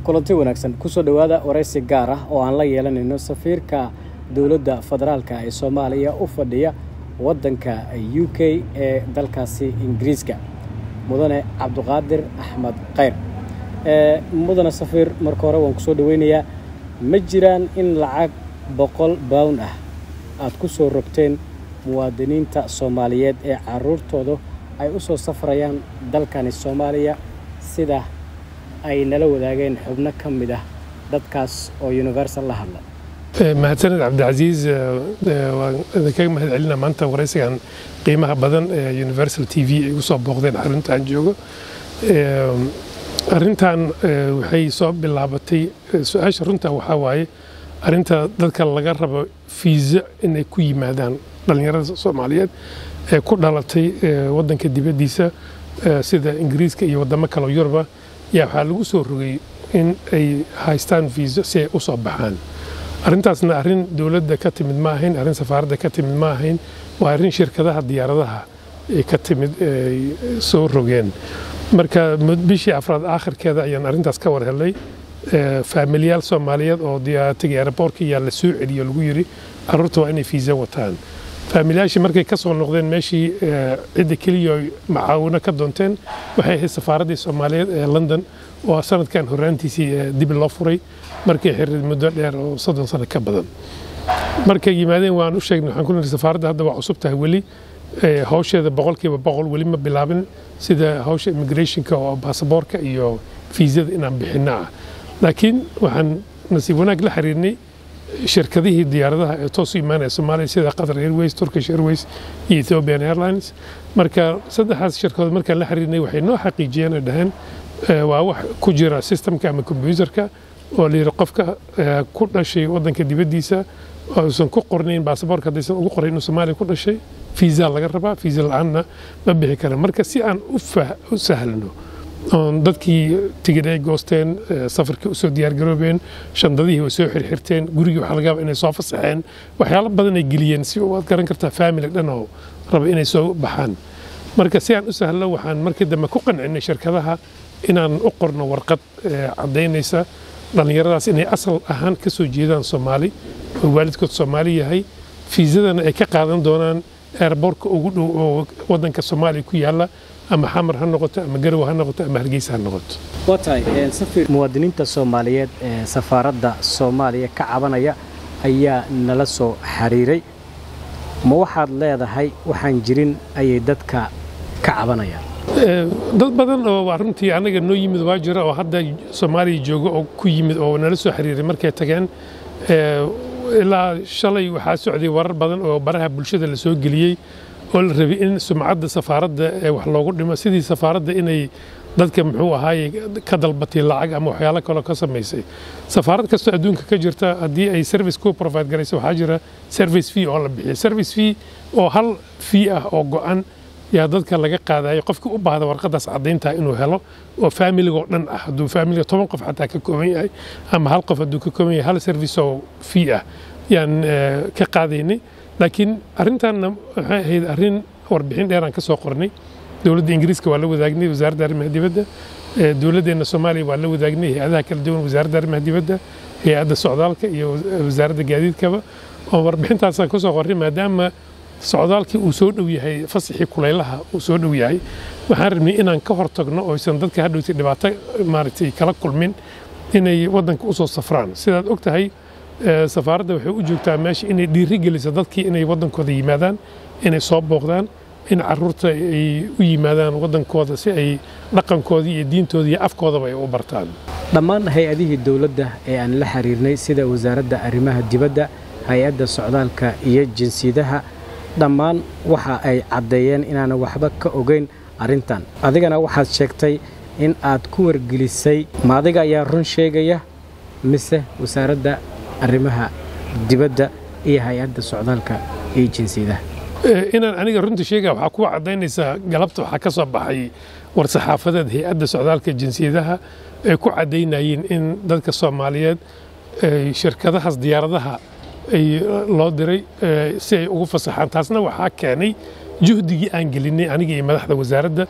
kulanti wanaagsan kusoo dhowaada waraysi gaar ah oo aan la yeelanayno safiirka dowladda federaalka ee soomaaliya u fadhiya waddanka u k ee dalkaasi ingiriiska mudane cabdiqaadir axmed khayr mudane safiir marka hore waan kusoo dhoweynayaa ma jiraan in lacag boqol bawn ah aad ku soo rogteen muwaadiniinta soomaaliyeed ee caruurtooda ay u soo safrayaan dalkani soomaaliya sida ay nala wadaageen xubno ka mid ah dadkaas oo universal la hadla mahadsaned cabdicasiis waan idinkaga mahad celina maanta waraysigan qiimaha badan ee universal t v ay u soo booqdeen xaruntaan joogo arrintan waxay soo bilaabatay su-aasha runta waxaa waaye arrinta dadka laga rabo fiisa inay ku yimaadaan dhallinyarada soomaaliyeed ee ku dhalatay waddanka dibaddiisa sida ingiriiska iyo waddamo kaleo yuruba yaa waxaa lagu soo rogay in ay haystaan fiisa si ay u soo baxaan arrintaasna arrin dowladda ka timid ma ahayn arrin safaaradda ka timid ma ahayn waa arrin shirkadaha diyaaradaha ay ka timid ay soo rogeen marka bishii afraad aakhirkeeda ayaan arrintaas ka war helay faamilyaal soomaaliyeed oo tegay aeroboortka yaa la soo celiyo lagu yidhi carruurta waa inay fiisa wataan faamilyaashii markay ka soo noqdeen meeshii cidda keliya macaawino ka doonteen waxay ahayd safaaraddii soomaaliyeed ee london oo sanadkan horraantiisii dib loo furay markay xiriid muddo dheer oo soddon sano ka badan markay yimaadeen waan u sheegnay waxaan ku niri safaaradda hadda waa cusub tahay weli hawsheeda boqolkiiba boqol weli ma bilaabin sida hawsha immigrationka oo baasaboorka iyo fiisada inaan bixinno ah laakiin waxaan nasiib wanaag la xiriirnay shirkadihii diyaaradaha ee toos u imaanaya soomaaliya sida qatar airways turkish airways iyo ethiopian airlines marka saddexdaas shirkadood markaan la xiriirnay waxay noo xaqiijiyeen ay dhaheen waa wax ku jira systemka ama kombyuutarka oo la yidhi qofka ku dhashay waddanka dibaddiisa uusan ku qornayn baasaboorka haddaysan ugu qorayn inuu soomaaliya ku dhashay fiisa laga rabaa fiisa la-aanna ma bixi kara marka si aan u sahlno oon dadkii tigid ay goosteen safarkii usoo diyaargaroobeen shandadihii way soo xirxirteen gurigii waxaa laga yaaba inay soo fasaxeen waxyaalo badan ay geliyeen si waad garan kartaa faamily dhan oo raba inay soo baxaan marka si aan u sahlo waxaan markii dambe ku qancinay shirkadaha inaan u qorno warqad caddaynaysa dhallinyaradaas inay asal ahaan ka soo jeedaan soomaali oo waalidkood soomaali yahay fiisadana ay ka qaadan doonaan eerboorka ugu dhow oo waddanka soomaaliya ku yaalla ama xamar ha noqoto ama garow ha noqoto ama hargeysa ha noqoto waa tahay safir muwaadiniinta soomaaliyeed ee safaaradda soomaaliya ka cabanaya ayaa nala soo xiriiray ma waxaad leedahay waxaan jirin ayay dadka ka cabanayaan dad badan oo runtii annaga noo yimid waa jira oo hadda soomaaliya jooga oo ku yimid oo nala soo xiriiray markay tageen ilaa shalay waxaa socday warar badan oo baraha bulshada la soo geliyey oo la rabay in sumcadda safaaradda ee wax loogu dhimo sidii safaaradda inay dadka muxuu ahaaye ka dalbatay lacag ama waxyaalo kaloo ka samaysay safaarad kastoo adduunka ka jirta haddii ay service ku provide garayso waxaa jira service fee oo la bixiyo service fee oo hal fee ah oo go'an yaa dadka laga qaadayo qofkii u baahda warqadaas caddayntaa inuu helo oo faamiligoo dhan ah hadduu faamiliga toban qof xataa ka kooban yahay ama hal qof hadduu ka kooban yahay hal service oo fee ah yaan ka qaadaynay laakiin arrintaanna waxay ahayd arrin warbixin dheeraan ka soo qornay dowladda ingiriiska waa la wadaagnay wasaaradda arrimaha dibadda dowladdeenna soomaaliya waa la wadaagnay hay-adaha kala duwan wasaaradda arrimaha dibadda hay-adda socdaalka iyo wasaaradda gaadiidkaba oo warbixintaasaan ka soo qornay maadaama socdaalkii uu soo dhow yahay fasaxii kulaylaha uu soo dhow yahay waxaan rabnay inaan ka hortagno oysan dadka hadhowtay dhibaato maaragtay kala kulmin inay waddanka u soo safraan sidaad og tahay safaaradda waxay u joogtaa meesha inay dhiiri geliso dadkii inay waddankooda yimaadaan inay soo booqdaan in caruurta ay u yimaadaan waddankooda si ay dhaqankoodii iyo diintooda iyo afkoodaba ay u bartaan dhammaan hay-adihii dowladda ee aan la xiriirnay sida wasaaradda arrimaha dibadda hay-adda socdaalka iyo jinsiyadaha dhammaan waxa ay caddeeyeen inaana waxba ka ogeyn arrintan adigana waxaad sheegtay in aad ku wargelisay ma adiga ayaa run sheegaya mise wasaaradda arrimaha dibadda iyo hay-adda socdaalka iyo jinsiyadaha inaan aniga runta sheegaya waxaa kuwa caddaynaysaa galabta waxaa ka soo baxay war-saxaafadeed hay-adda socdaalka jinsiyadaha ay ku caddaynayeen in dadka soomaaliyeed shirkadahaas diyaaradaha ay loo diray si ay ugu fasaxaan taasna waxaa keenay juhdigii aan gelinay aniga iyo madaxda wasaaradda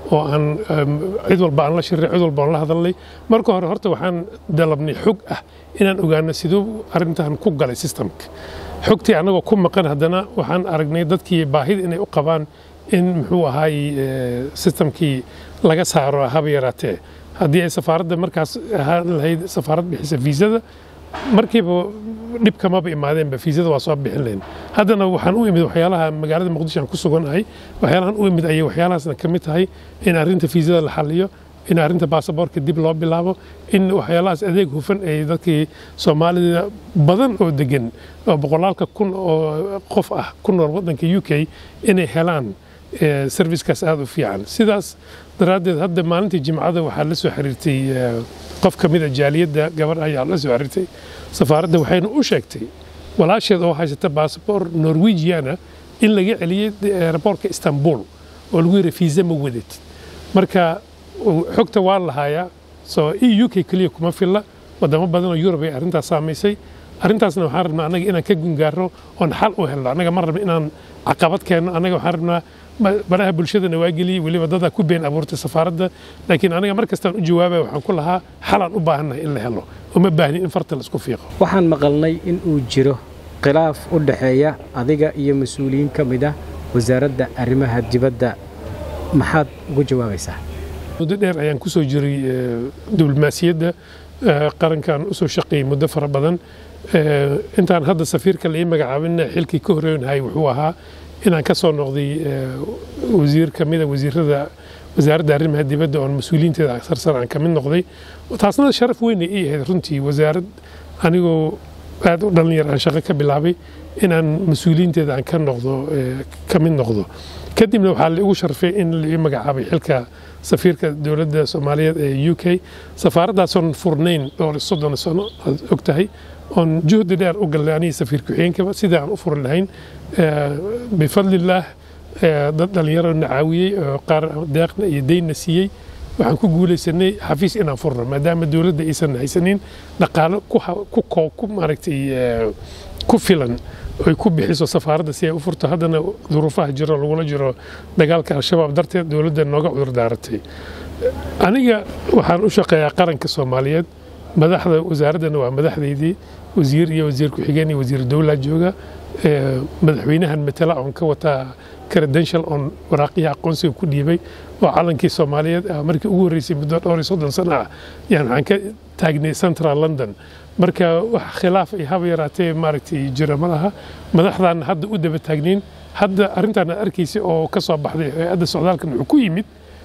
oo aan cid walba aan la shiray cid walba aan la hadalnay marka hore horta waxaan dalabnay xog ah inaan ogaano siduu arrintan ku galay systemka xogtii annagoo ku maqan haddana waxaan aragnay dadkii baahida inay u qabaan in muxuu ahaay systemkii laga saaro haba yaraatee haddii ay safaaradda markaas ahaan lahayd safaarad bixisa fiisada markiiba dhib kamaba imaadeenba fiisada waa soo bixin lahayn haddana waxaan u imid waxyaalaha magaalada muqdisho aan ku suganahay waxyaalahan u imid ayay waxyaalahaasna ka mid tahay in arrinta fiisada la xaliyo in arrinta baasaboorka dib loo bilaabo in waxyaalahaas adeeg hufan ay dadkii soomaalida badan oo degan oo boqolaalka kun oo qof ah ku nool waddanka u k inay helaan servicekaas aada u fiican sidaas daraaddeed hadda maalintii jimcada waxaa la soo xiriirtay qof ka mid a jaaliyadda gabadh ayaa la soo xiriirtay safaaradda waxayna u sheegtay walaasheed oo haysata baasabor norwegiana in laga celiyey aeroboortka istanbul oo lagu yidhi fiisa ma wadid marka xogta waa lahaayaa soo e u k keliya kuma filla wadamo badan oo yurub ay arrintaas saamaysay arrintaasna waxaan rabnaa annaga inaan ka gungaarno oon xal u helno annaga ma rabno inaan caqabad keenno annaga waxaan rabnaa baraha bulshadana waa geliyey weliba dadaa ku been abuurtay safaaradda laakiin aniga mar kastaan u jawaabaya waxaan ku lahaa xalaan u baahannahay in la helo uma baahni in farta laisku fiiqo waxaan maqalnay in uu jiro khilaaf u dhexeeya adiga iyo mas-uuliyiin ka mid ah wasaaradda arrimaha dibadda maxaad ugu jawaabaysaa muddo dheer ayaan ku soo jiray diblomaasiyadda qarankan usoo shaqeeyey muddo fara badan intaan hadda safiirka la ii magacaabina xilkii ka horeynahay wuxuu ahaa inaan ka soo noqday wasiir ka mida wasiirada wasaaradda arrimaha dibadda oon mas-uuliyiinteeda sarsar aan ka mid noqday taasna sharaf weyn ay ii ahayd runtii wasaarad anigoo aad u dhalinyar aan shaqo ka bilaabay inaan mas-uuliyiinteeda aan ka noqdo ka mid noqdo kadibna waxaa la igu sharfay in la ii magacaabay xilka safiirka dowladda soomaaliyeed ee u k safaaradaasoon furnayn dhowr soddon sano aad og tahay oon juhdi dheer u galnay anigii safiir ku-xigeenkaba sidai aan u furi lahayn bifadlillaah dad dhallinyaro na caawiyey oo qaar deeqna iyo deynna siiyey waxaan ku guulaysanay xafiis inaan furno maadaama dowladda aysan haysanin dhaqaalo ku maaragtay ku filan ay ku bixiso safaaradda si ay u furto haddana duruufaha jiro lagula jiro dagaalka al-shabaab darteed dowladda nooga cudur daaratay aniga waxaan u shaqeeyaa qaranka soomaaliyeed madaxda wasaaraddana waa madaxdaydii wasiir iyo wasiir ku-xigeen iyo wasiir dowlaa jooga madaxweynahan matala oon ka wataa credential oon waraaqiya aqoonsiga ku dhiibay oo calankii soomaaliyeed ah markii ugu horreysay muddo dhowr iyo soddon sano ah yaan waxaan ka taagnay central london marka wax khilaaf ay haba yaraatee maaragtay jira ma laha madaxdaana hadda u daba taagnayn hadda arrintaan aad arkaysay oo ka soo baxday hay-adda socdaalkan wuxuu ku yimid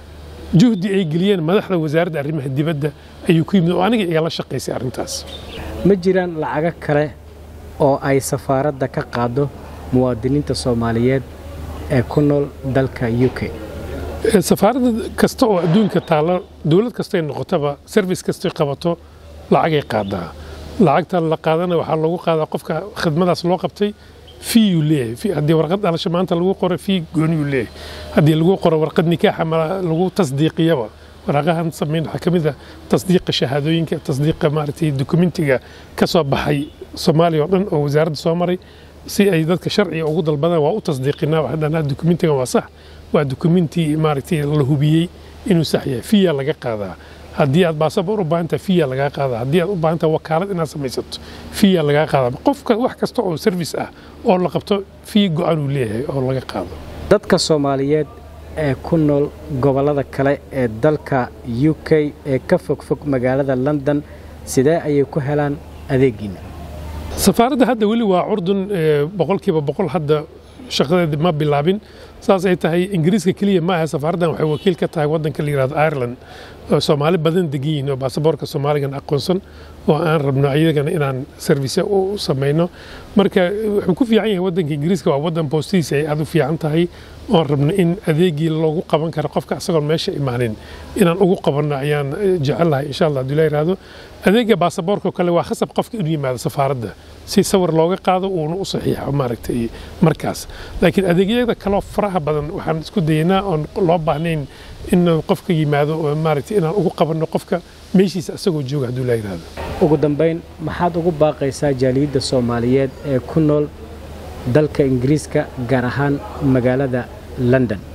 juhdi ay geliyeen madaxda wasaaradda arrimaha dibadda ayuu ku yimid oo aniga igala shaqaysay arrintaas ma jiraan lacago kale oo ay safaaradda ka qaado muwaadiniinta soomaaliyeed ee ku nool dalka u k safaaradda kasta oo adduunka taalla dowlad kastay noqotaba service kastay qabato lacagay qaadaa lacagta la qaadana waxaa loogu qaadaa qofka khidmadaas loo qabtay fiiyuu leeyahay haddii warqad dhalasho maanta lagu qoro fii gooniyuu leeyahay haddii lagu qoro warqad nikaaxa ma lagu tasdiiqiyaba waraaqahan samayn waxaa ka mid ah tasdiiqa shahaadooyinka tasdiiqa maaragtay dokumentiga ka soo baxay soomaaliya oo dhan oo wasaaradda soo maray si ay dadka sharciga ugu dalbadaan waa u tasdiiqinaa waxaan dhahnaa dokumentigan waa sax waa dokumenti maaragtay la hubiyey inuu sax yahay fiya laga qaadaa haddii aad baasabor u baahantaha fiya lagaa qaadaa haddii aad u baahantaha wakaalad inaad samaysato fiya lagaa qaadaa qofka wax kasta oo service ah oo la qabto fiya go-aan uu leeyahay oo laga qaado dadka soomaaliyeed ee ku nool gobollada kale ee dalka u k ee ka fogfog magaalada london sidee ayay ku helaan adeegiina safaaradda hadda weli waa curdun boqolkiiba boqol hadda shaqadeeda ma bilaabin saas ay tahay ingiriiska keliya ma aha safaaraddan waxay wakiil ka tahay waddanka la yihahdo ireland oo soomaali badan degan yihiin oo baasaboorka soomaaligan aqoonsan oo aan rabno iyagana inaan service u samayno marka wuxuu ku fiican yahay waddanka ingiriiska waa waddan boostihiisa ay aad u fiican tahay oon rabno in adeegii loogu qaban karo qofka asagoon meesha imaanin inaan ugu qabanno ayaan jecelahay insha allah hadduu la yihahdo adeega baasaboorka kale waa khasab qofka inuu yimaado safaaradda si sawir looga qaado uuna u saxiixo maaragtay markaas laakiin adeegyada kaloo faraha badan waxaan isku dayaynaa oon loo baahnayn in qofka yimaado oo maaragtay inaan ugu qabanno qofka meeshiisa asagoo jooga hadduu la yihahdo ugu dambayn maxaad ugu baaqaysaa jaaliyadda soomaaliyeed ee ku nool dalka ingiriiska gaar ahaan magaalada london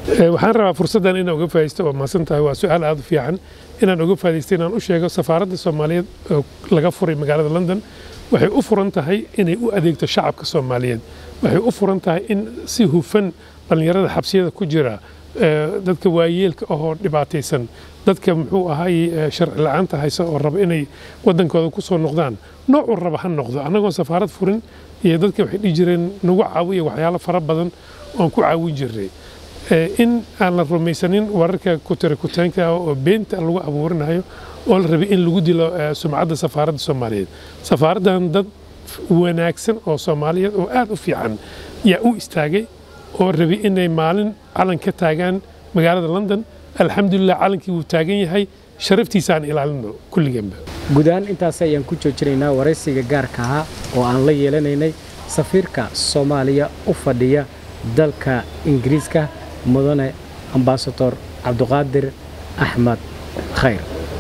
waxaan rabaa fursaddan inaan uga faa'idaysto waa mahadsan tahay waa su-aal aad u fiican inaan uga faa'idaysto inaan u sheego safaaradda soomaaliyeed oo laga furay magaalada london waxay u furan tahay inay u adeegto shacabka soomaaliyeed waxay u furan tahay in si hufan dhallinyarada xabsiyada ku jira dadka waayeelka ahoo dhibaataysan dadka muxuu ahay sharci la-aanta haysa oo raba inay waddankooda ku soo noqdaan noocuu raba ha noqdo annagoon safaarad furin iyo dadka waxay dhihi jireen nagu caawiya waxyaalo fara badan oon ku caawin jirnay in aan la rumaysanin wararka kutirikutaanka oo beenta lagu abuurinayo oo la rabay in lagu dilo sumcadda safaaradda soomaaliyeed safaaraddan dad wanaagsan oo soomaaliyeed oo aad u fiican yaa u istaagay oo rabay inay maalin calan ka taagaan magaalada london alxamdulilah calankii wuu taagan yahay sharaftiisaan ilaalino kulligeenba guud ahaan intaas ayaan ku joojinaynaa waraysiga gaarka ahaa oo aan la yeelanaynay safiirka soomaaliya u fadhiya dalka ingiriiska mudane ambasador cabduqaadir axmed khayr